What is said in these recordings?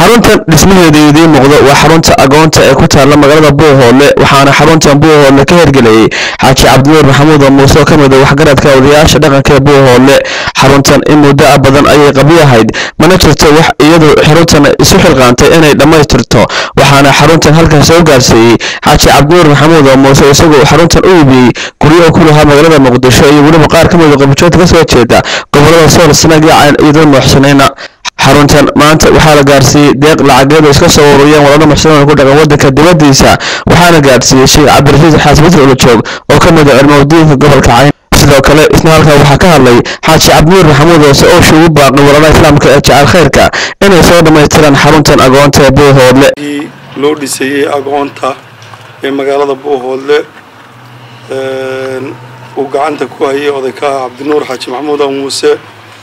xaruntan dhismaheeda idiin muuqdo waa xarunta agoonta ee ku taalla magaalada buuhoodle waxaana xaruntan buuhoodle ka hirgeliyey xaaji cabdinuur maxamuud oo muuse oo ka mid a waxgaradka odayaasha dhaqanka ee buuhoodle xaruntan in muddo a badan ayay qabyo ahayd mana jirto wax iyadu xaruntan isu xilqaantay inay dhammaystirto waxaana xaruntan halkan soo gaarsiiyey xaaji cabdinuur maxamuud oo muuse isagoo xaruntan u iibiyey guryo ku lahaa magaalada muqdisho iyo weliba qaar ka mid a qabajoodka kasoo jeeda gobolada sool sanag iyo cayn iyadoo nooxsanayna xaruntan maanta waxaa la gaarsiiyey deeq lacageed oo iska soo ururiyeen wadada muxsinoon ku dhaqan wadanka dibadiisa waxaana gaarsiiyey sheekh cabdirasiis xaasbadr ulajoog oo ka mid a cilmowdiinka gobolka cayn sidoo kale isna halkaa waxaa ka hadlay xaaji cabdinuur maxamuud oose oo shuugu baaqay walalaha islaamka ee jecel khayrka inay soo dhammaystiraan xaruntan agoonta ee buuhoodle loo dhisayey agoonta ee magaalada buuhoodle uu gacanta ku hayay odaykaha cabdinuur xaaji maxamuud a muuse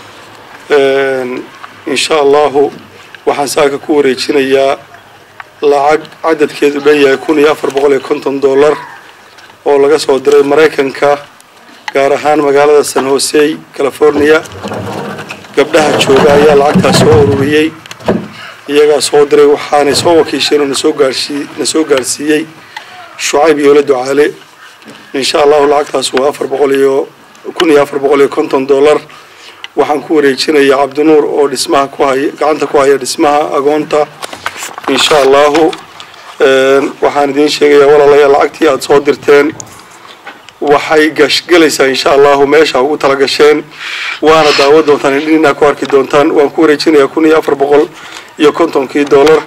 insha allahu waxaan saaka ku wareejinayaa lacag cadadkeedu dhan yahay kun iyo afar boqol iyo konton dollar oo laga soo diray maraykanka gaar ahaan magaalada san hosey california gabdhaha jooga ayaa lacagtaas soo ururiyey iyagaa soo diray waxaanay soo wakiisheen oo nasoo gaarhsii na soo gaarhsiiyey shucayb yoolo ducaale insha allahu lacagtaas waa afar boqol iyo kun iyo afar boqol iyo konton dollar waxaan ku wareejinayaa cabdinuur oo dhismaha ku haya gacanta ku haya dhismaha agoonta insha allahu waxaan idiin sheegayaa walaalayaal lacagtii aada soo dirteen waxay gashgelaysaa insha allahu meesha ugu tala gasheen waana daawo doontaan indhinaa ku arki doontaan waan ku wareejinayaa kun iyo afar boqol iyo kontonkii dollar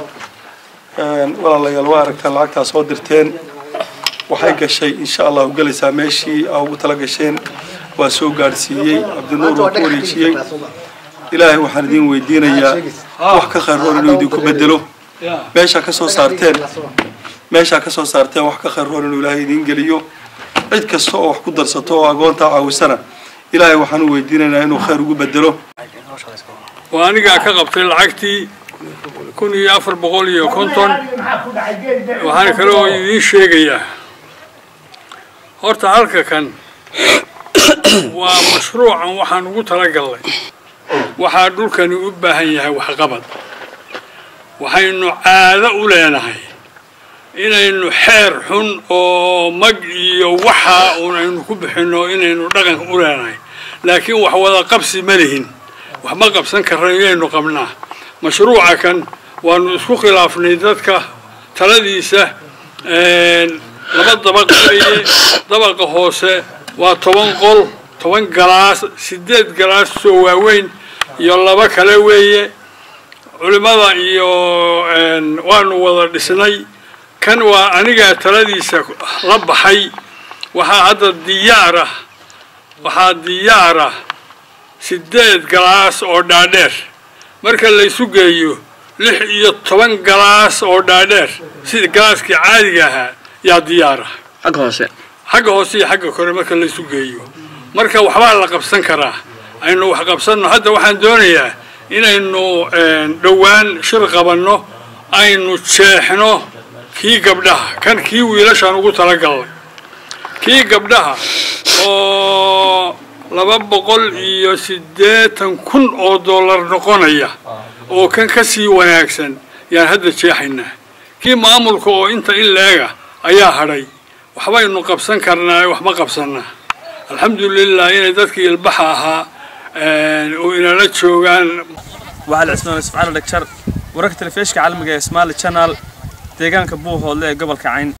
walaalayaal waa aragtaan lacagtaa soo dirteen waxay gashay insha allahu gelaysaa meeshii aa ugu tala gasheen waa soo gaadhsiiyey cabdinuur waa ku wareejiyey ilaahay waxaan idiin weydiinayaa wax ka khayroon inuu idinku bedelo meeshaa ka soo saarteen meeshaa ka soo saarteen wax ka khayroon inuu ilaahay idiin geliyo cid kasta oo wax ku darsato oo agoontaa caawisana ilaahay waxaan u weydiinaynaa inuu khayr ugu bedelo waa anigaa ka qabtay lacagtii kun iyo afar boqol iyo konton waxaana kale oo idiin sheegayaa horta halka kan waa mashruucan waxaan ugu talagalnay waxaa dhulkani u baahan yahay waxqabad waxaynu caado u leenahay inaynu xeer xun oo mag iyo waxa uun aynu ku bixinno inaynu dhaqanka u leenahay laakiin wax wada qabsi ma lihin wax ma qabsan karra inaynu qabnaa mashruuca kan waanu isku khilaafnay dadka taladiisa laba dabaq weeye dabaqa hoose waa toban qol toban galaas sideed galaas soo waaweyn iyo laba kale weeye culimmada iyo waanu wada dhisnay kan waa anigaa taladiisa la baxay waxaa hadda diyaarah waxaa diyaarah sideed galaas oo dhaadheer marka laysu geeyo lix iyo toban galaas oo dhaadheer sida galaaskii caadiga ahaa yaa diyaarah xagga hoose xagga hoose iyo xagga kore marka laysu geeyo marka waxbaa la qabsan karaa aynu wax qabsanno hadda waxaan doonayaa inaynu dhowaan shir qabanno aynu jeexno kii gabdhaha kan kii wiilashaan ugu talagalnay kii gabdhaha oo laba boqol iyo siddeetan kun oo dollar noqonaya oo kan ka sii wanaagsan yaan hadda jeexaynaa kii maamulka oo inta in leega ayaa hadhay waxbaynu qabsan karnaa wax ma qabsanaa alxamdulilah inay dadkii ilbaxa ahaa oo inala joogaan waxaa la cisnoonay subxaana dhagjar wararka telefishka caalamiga ee smaali channel deegaanka buuhoodle ee gobolka cayn